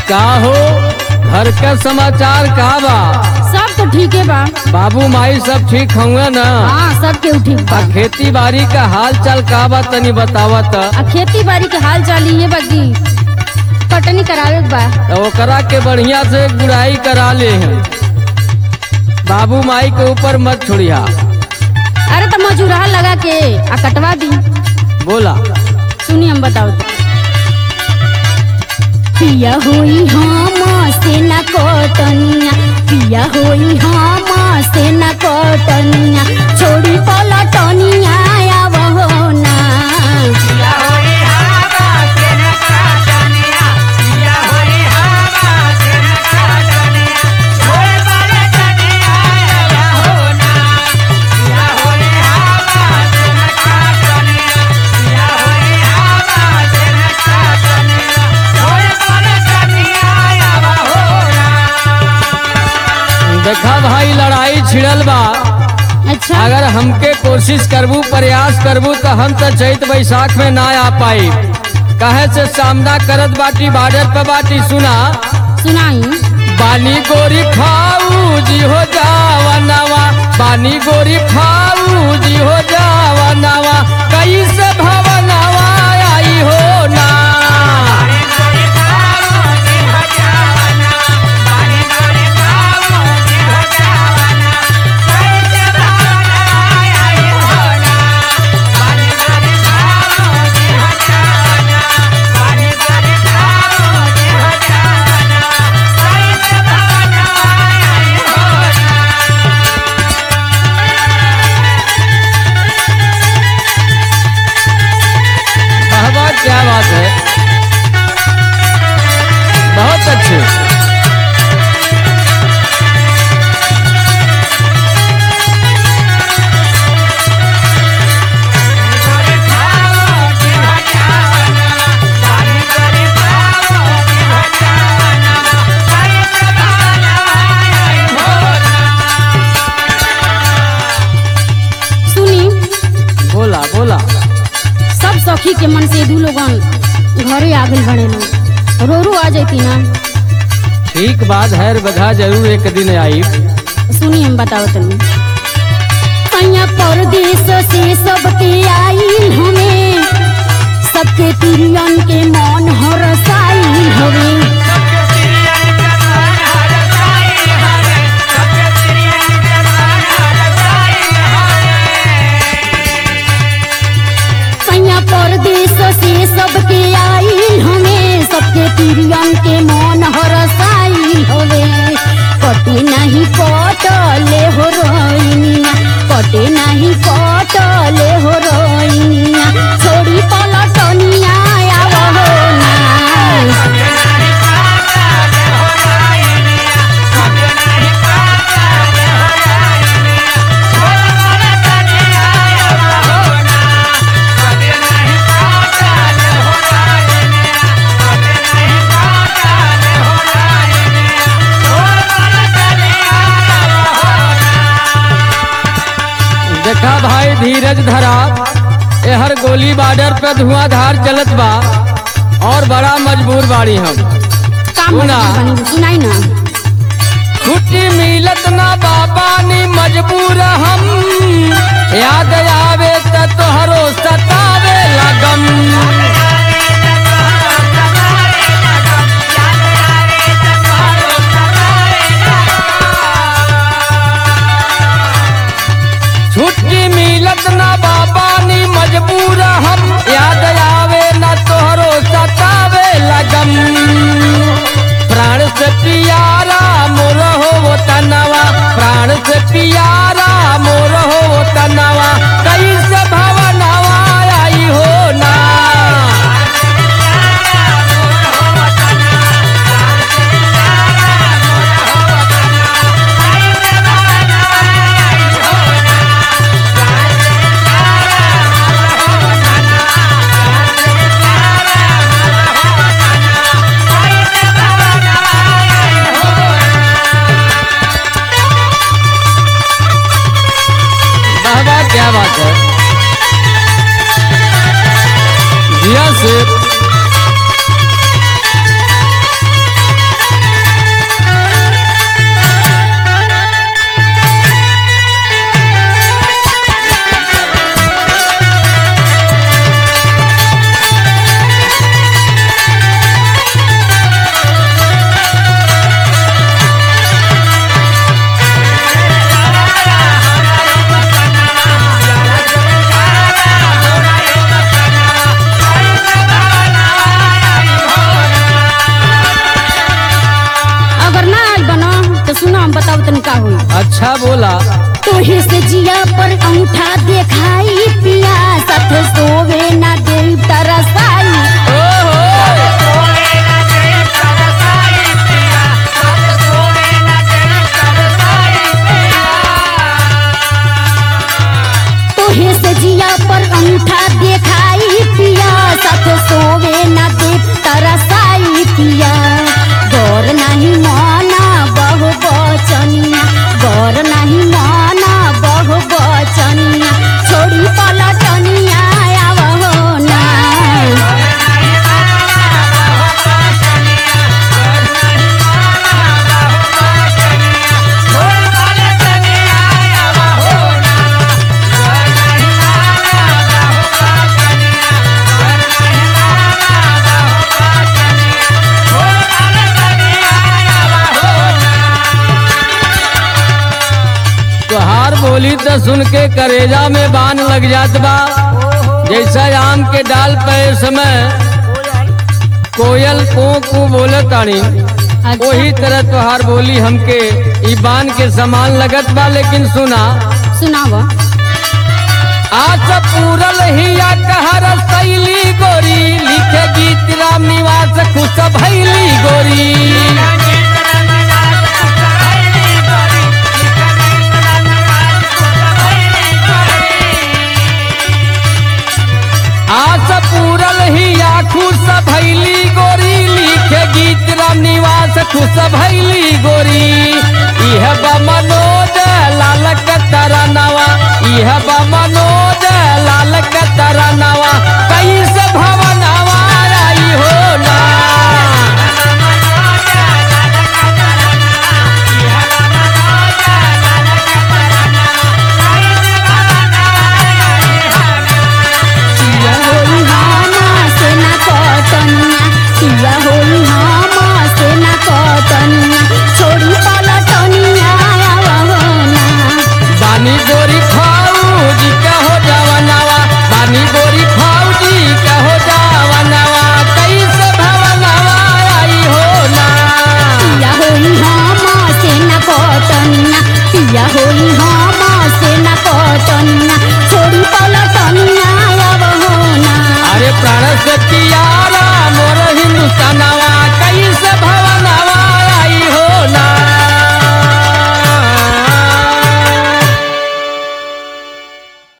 का हो घर का समाचार का बा सब तो ठीक है बा बाबू माई सब ठीक होंगे ना हाँ सब केहू ठीक बा आ खेती बाड़ी का हाल चाल का बा तनी बतावा त आ खेती बाड़ी के हाल चाल ये बाकी कटनी करावे के बा तो ओकरा के बढ़िया से गुड़ाई करा ले हैं बाबू माई के ऊपर मत छोड़िया अरे तो मजूरा लगा के आ कटवा दी बोला सुनी हम बताओ तो पिया होई हम से न कटनिया पिया होई हम से न कटनिया छोड़ी पलटनिया आवहो ना देखा भाई लड़ाई छिड़ल बा अच्छा अगर हमके कोशिश करबू प्रयास करबू तो हम तो चैत बैसाख में ना आ पाई कहे से सामना करत बाटी बॉर्डर पे बाटी सुना सुनाई बानी गोरी खाऊ जी हो जावा नवा बानी गोरी खाऊ जी हो जावा नवा कैसे भवनवा आई हो ना कहवा क्या बात है बहुत अच्छे सुनी बोला बोला सब सखी के मन से दू लोगन घरे आ गइल बड़े लोग रो रो आ जाती ना ठीक बात है बधा जरूर एक दिन आई सुनी हम बताओ तनी कन्या परदेश से सबके आई हमें सबके तिरियन के मन हरसाई हवे कन्या परदेश से सबके आई हमें सबके तिरियन के मन हरसाई हवे कटे नहीं कटले हो रोइनिया कटे नहीं कटले हो रोइनिया छोड़ी पलटनिया आवहो ना देखा भाई धीरज धरा एहर गोली बॉर्डर पे धुआंधार चलत बा और बड़ा मजबूर बाड़ी हम काम सुना। बनी सुनाई ना छुट्टी मिलत ना बाबा नी मजबूर हम याद आवे त तोहरो सतावे लगम छुट्टी मिलत ना बाबा नी मजबूर हम याद आवे ना तोहरो सतावे लगम प्राण से पियारा मोर हो वो तनवा प्राण से पियारा मोर हो वो तनवा कैसे भवनवा आई हो ना सुना हम बताओ तनी का हुई अच्छा बोला तोहे से जिया पर अंगूठा देखाई पिया साथ सोवे ना दे तरसाई ओहो तोहे से जिया पर अंगूठा देखाई पिया साथ सोवे ना दे तरसाई पिया गौर नहीं माना बहु बचनिया गौर नहीं माना बहु बचनिया छोड़ी पलटनिया आवहो ना तुहार बोली तो सुन के करेजा में बान लग जात बा जैसा आम के डाल पे इस समय कोयल को को बोले तानी वही तरह तुहार बोली हमके ई बान के समान लगत बा लेकिन सुना सुनावा आज पूरल ही या कहर शैली गोरी लिखे गीत राम निवास खुश भैली गोरी आस पूरल ही या खुश भैली गोरी लिखे गीत राम निवास खुश भैली गोरी इह बा मनोज लाल के तरनवा इह बा